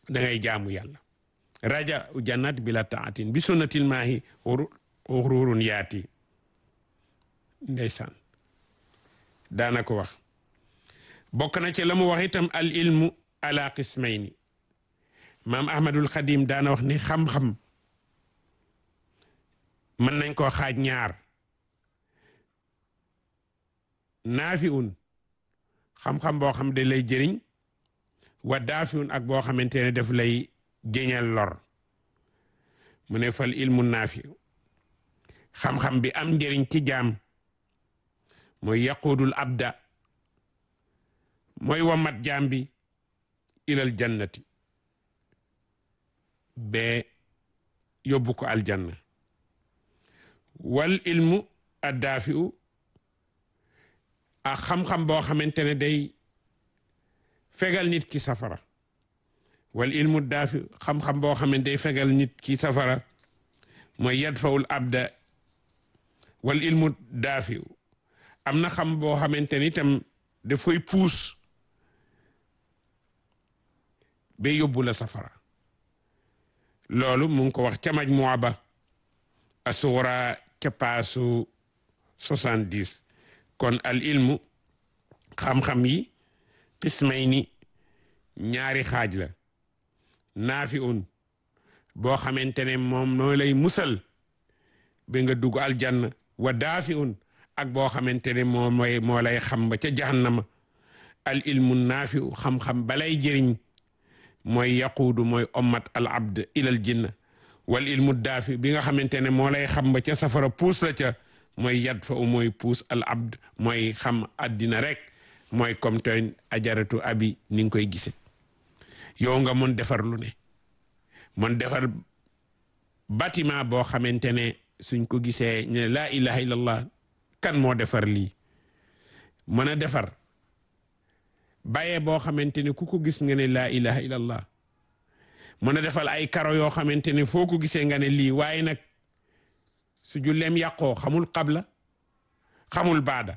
da ngay jaamu yàlla raja u jannat bila taatin bi sunnatil maahi xururun yaati ndeysaan daana ko wax bokk na ci la mu wax itam al ilmu ala qismayni maam ahmadul xadim daana wax ni xam-xam mën nañ koo xaaj ñaar naafi un xam-xam boo xam de lay jëriñ wa daafi un ak boo xamante ne daf lay jëñal lor mu ne fal ilmu naafi xam-xam bi am njëriñ ci jaam mooy yaquudul abda mooy wamat jaam bi ilal jannati bee yóbbu ko aljanna wal ilmu addaafi u ak xam-xam boo xamante ne day fegal nit ki safara wal ilmu daafi xam-xam boo xam ne day fegal nit ki safara mooy yadfawul abda wal ilmu daafi u am na xam boo xamante ni itam dafay puus ba yóbbu la safara loolu mu ngi ko wax ca majmuwa ba asuura ca paasu soixante-dix kon al ilmu xam-xam yi qismay ni ñaari xaaj la naafi un boo xamante ne moom noo lay musal ba nga dugg aljanna wa daafi un ak boo xamante ne moo mooy moo lay xam ba ca jahannama al ilmu naafi u xam-xam balay jëriñ mooy yaquudu mooy ommat al abd ilal jinna wal ilmu daafi bi nga xamante ne moo lay xam ba ca safara puus la ca mooy yad fa u mooy puus al abd mooy xam addina rek mooy comme tey ajaratu abi ni nga koy gise yow nga mun defar lu ne mun defar bâtiment boo xamante ne suñ ko gisee ne laa ilaha illallah kan moo defar lii mën a defar bàyyee boo xamante ne ku ko gis nga ne laa ilaha illallah mën a defal ay karo yoo xamante ne foo ko gisee nga ne lii waaye nag su julleem yàqoo xamul qabla xamul baada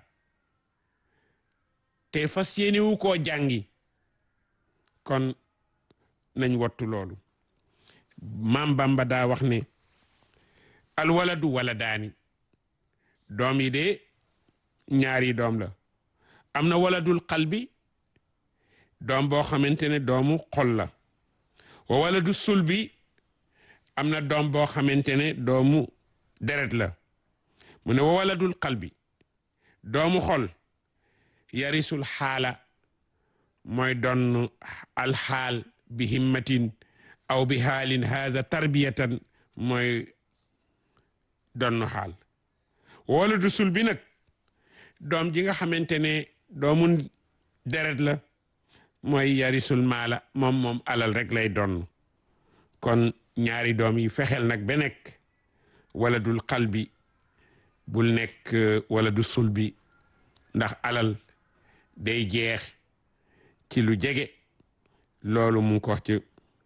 te fas yéene wu koo jàngi kon nañ wattu loolu maam Bamba daa wax ne alwaladu waladaani doom yi de ñaari doom la am na waladul qalbi doom boo xamante ne doomu xol la wa waladu sulbi am na doom boo xamante ne doomu deret la mu ne wa waladul qalbi doomu xol yarisul xaala mooy donn alxaal bi himmatin aw bi xaalin haada tarbiyatan mooy donn xaal wala du sul bi nag doom ji nga xamante ne doomu deret la mooy yarisul maala moom moom alal rek lay donn kon ñaari doom yi fexeel nag ba nekk wala dul qalbi bul nekk wala du sul bi ndax alal day jeex ci lu jege loolu mu ngi ko wax ci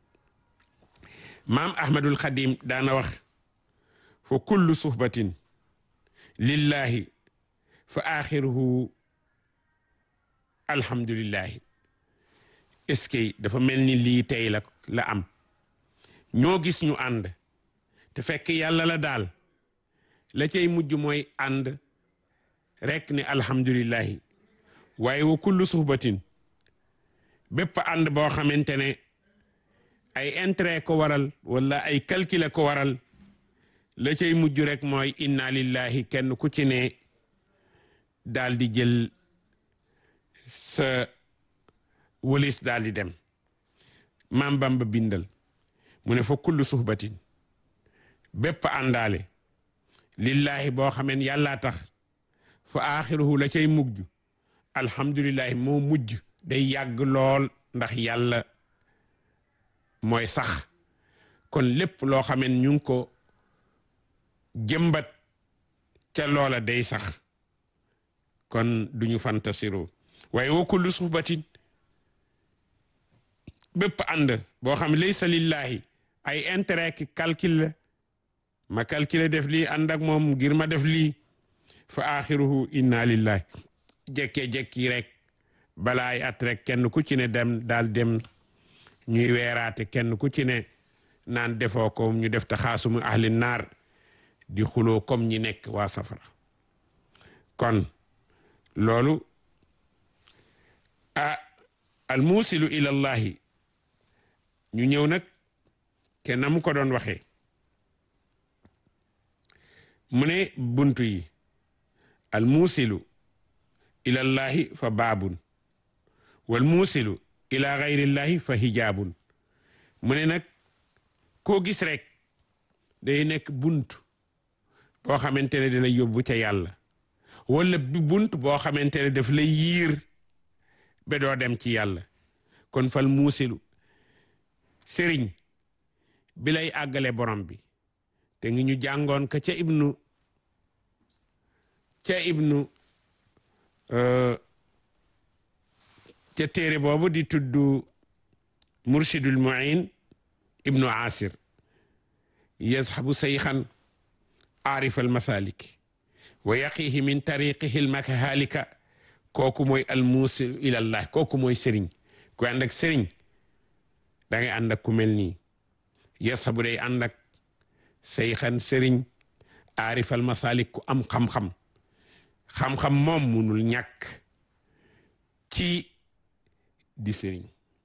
maam ahmadul xadim daana wax fa kullu suhbatin lillahi fa axiruhu alhamdulillahi est-ce que dafa mel ni lii tey la la am ñoo gis ñu ànd te fekk yàlla la daal la cay mujj mooy ànd rek ne alhamdulillahi waaye wa kullu suhbatin bépp ànd boo xamante ne ay intérêt ko waral wala ay calcul ko waral la cay mujj rek mooy inna lillahi kenn ku ci ne daal di jël sa wëlis daal di dem maam Bamba bindal mu ne fa kullu suhbatin bépp àndaale lillahi boo xameen yàllaa tax fa aaxiruhu la cay mujj alhamdulillahi moo mujj day yàgg lool ndax yàlla mooy sax kon lépp loo xameen ñu ngi ko jëmbat ca loola day sax kon duñu fantasiru waaye wa kullu suhbatin bépp ànd boo xam laysa lillahi ay intérêt ki calcul la ma calculer def lii ànd ak moom ngir ma def lii fa axiruhu inna lillahi jekkee jekki rek balaay at rek kenn ku ci ne dem daal dem ñuy weeraate kenn ku ci ne naan defoo ko ñu def te xaasumu ahli naar di xuloo comme ñi nekk waa safara kon loolu a al muusilu ilallahi ñu ñëw nag ke na mu ko doon waxee mu ne buntu yi al muusilu ilallahi fa baabun wal muusilu ila gayrillahi fa hijaabun mu ne nag koo gis rek day nekk bunt boo xamante ne da lay yóbbu ca yàlla wala bi bunt boo xamante ne daf lay yiir ba doo dem ci yàlla kon fal muusilu sëriñ bi lay àggale borom bi te ngi ñu jàngoon ka ca ibnu ca ibnu ca téere boobu di tudd murshidul muin ibnu asir yazhabu sayxan aarif al masalik wa yaqihi min tariqihi lmakahalika kooku mooy al muusil ilallah kooku mooy sëriñ ku ànd ak sëriñ da ngay ànd ak ku mel nii yazhabu day ànd ak sayxan sëriñ aarif al masalik ku am xam-xam xam-xam moom munul ñàkk ci di sëriñ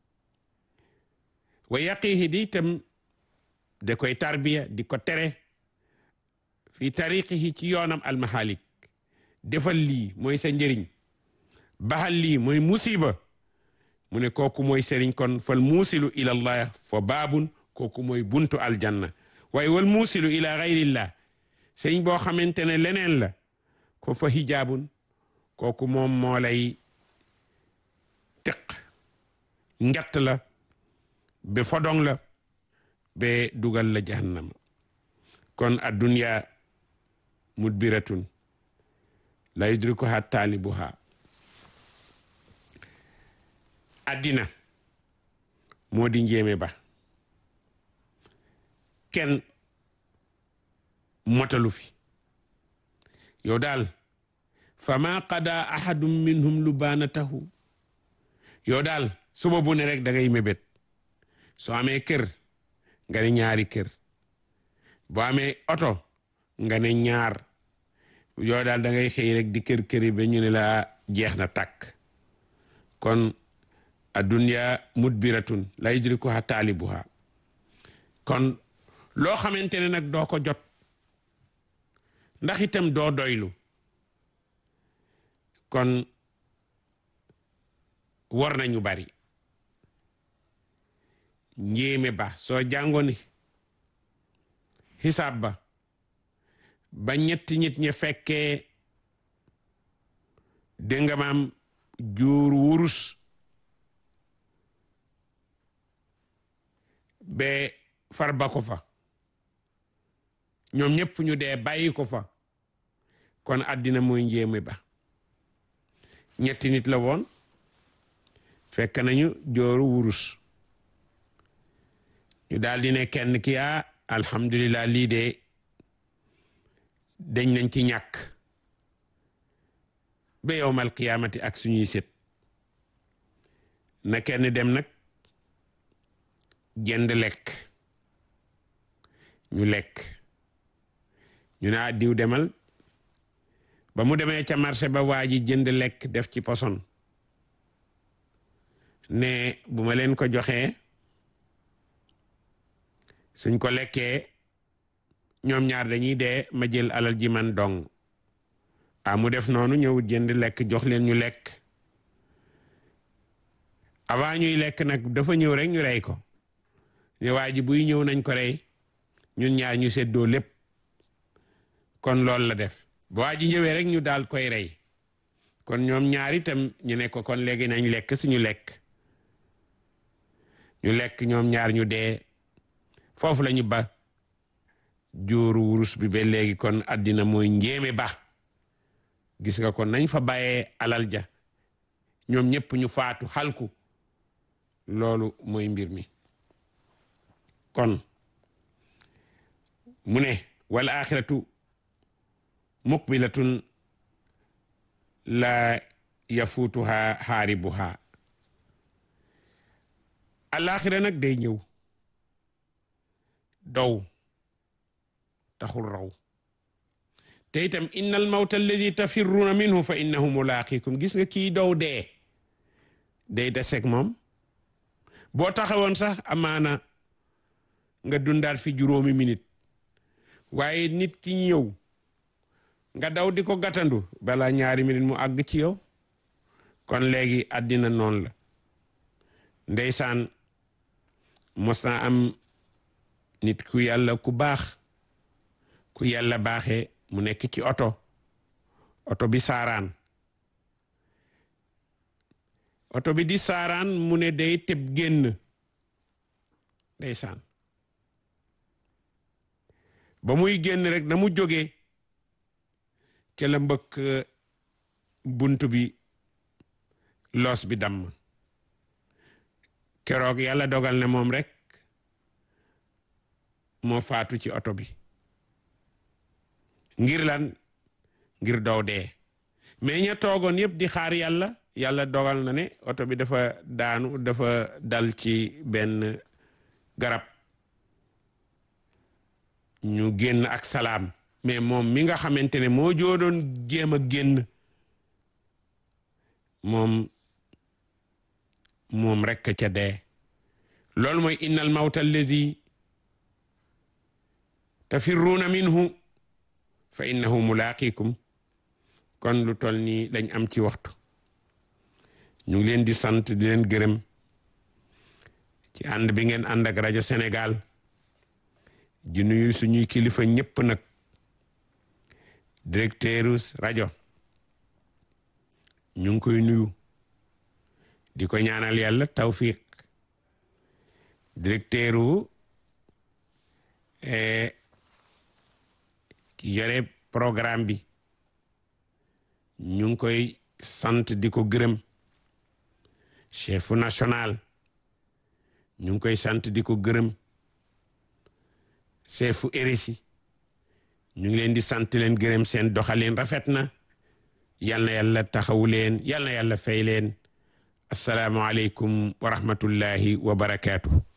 wa yaqihi di itam da koy tarbiya di ko tere fi tariqihi ci yoonam almahalik defal lii mooy sa njëriñ baxal lii mooy musiba mu ne kooku mooy sëriñ kon fal muusilu ila allah fa baabun kooku mooy buntu aljanna waaye wal muusilu ila gayrillah sëriñ boo xamante ne leneen la ko fa hijaabun kooku moom moo lay teq ngett la be fodong la be dugal la jahannama kon addunya mudbiratun la yudrikuha taalibuha addina moo di njéeme ba kenn motalu fi yow daal fama qada ahadum minhum lubaanatahu yow daal suba bu ne rek da ngay mébét soo amee kër nga ne ñaari kër boo amee oto nga ne ñaar yow daal da ngay xëy rek di kër këri ba ñu ne la jeex na tàkk kon addunya mudbiratun la yudrikuha taalibuha kon loo xamante ne nag doo ko jot ndax itam doo doylu kon war nañu bari njéeme ba soo jàngoon xisaab ba ba ñetti nit ñi fekkee dégg maam juur wurus ba far ba ko fa ñoom ñëpp ñu dee bàyyi ko fa kon àddina mooy njéeme ba ñetti nit la woon fekk nañu jooru wurus ñu daal di ne kenn ki a alhamdulilah lii de dañ nañ ci ñàkk ba yowmal qiyaamati ak suñuy sët na kenn dem nag jënd lekk ñu lekk ñu ne diw demal ba mu demee ca marché ba waa ji jënd lekk def ci poson ne bu ma leen ko joxee suñ ko lekkee ñoom ñaar dañuy dee ma jël alal ji man dong ah mu def noonu ñëw jënd lekk jox leen ñu lekk avant ñuy lekk nag dafa ñëw rek ñu rey ko ne waa ji buy ñëw nañ ko rey ñun ñaar ñu seddoo lépp kon loolu la def bu waa ji ñëwee rek ñu daal koy rey kon ñoom ñaar itam ñu ne ko kon léegi nañ lekk suñu lekk ñu lekk ñoom ñaar ñu dee foofu la ñu ba jóoru wurus bi ba léegi kon àddina mooy njéeme ba gis nga kon nañ fa bàyyee alal ja ñoom ñëpp ñu faatu xalku loolu mooy mbir mi kon mu ne wal axiratu muqbilatun la yafuutuha xaaribuha alaxira nag day ñëw dow taxul raw te itam inna al mawta alladi tafirruuna minhu fa innahu mulaaqikum gis nga kii dow dee day deseg moom boo taxawoon sax amaana nga dundaat fi juróomi minute waaye nit ki ñëw nga daw di ko gàttandu balaa ñaari minute mu àgg ci yow kon léegi àddina noonu la ndeysaan mos naa am nit ku yàlla ku baax ku yàlla baaxee mu nekk ci oto oto bi saaraan oto bi di saaraan mu ne day tëb génn ndeysaan ba muy génn rek na mu jógee ke la mbëkk bunt bi loos bi damm keroog yàlla dogal ne moom rek moo faatu ci oto bi ngir lan ngir dow dee mais ña toogoon yëpp di xaar yàlla yàlla dogal na ne oto bi dafa daanu dafa dal ci benn garab ñu génn ak salaam mais moom mi nga xamante ne moo joodoon jéem a génn moom moom rekk ca dee loolu mooy innal mawta allazi tafirruuna minhu fa innahu mulaaqikum kon lu tol nii lañ am ci waxtu ñu ngi leen di sant di leen gërëm ci ànd bi ngeen ànd ak rajo Sénégal di nuyu suñuy kilifa ñëpp nag directeuru rajo ñu ngi koy nuyu di ko ñaanal yàlla tawfiq directeuru ki yore programme bi ñu ngi koy sant di ko gërëm chefu national ñu ngi koy sant di ko gërëm chefu RSI ñu ngi leen di sant leen gërëm seen doxalin rafet na yal na yàlla taxawu leen yal na yàlla fay leen asalaamualeykum wa rahmatullahi wa barakaatu.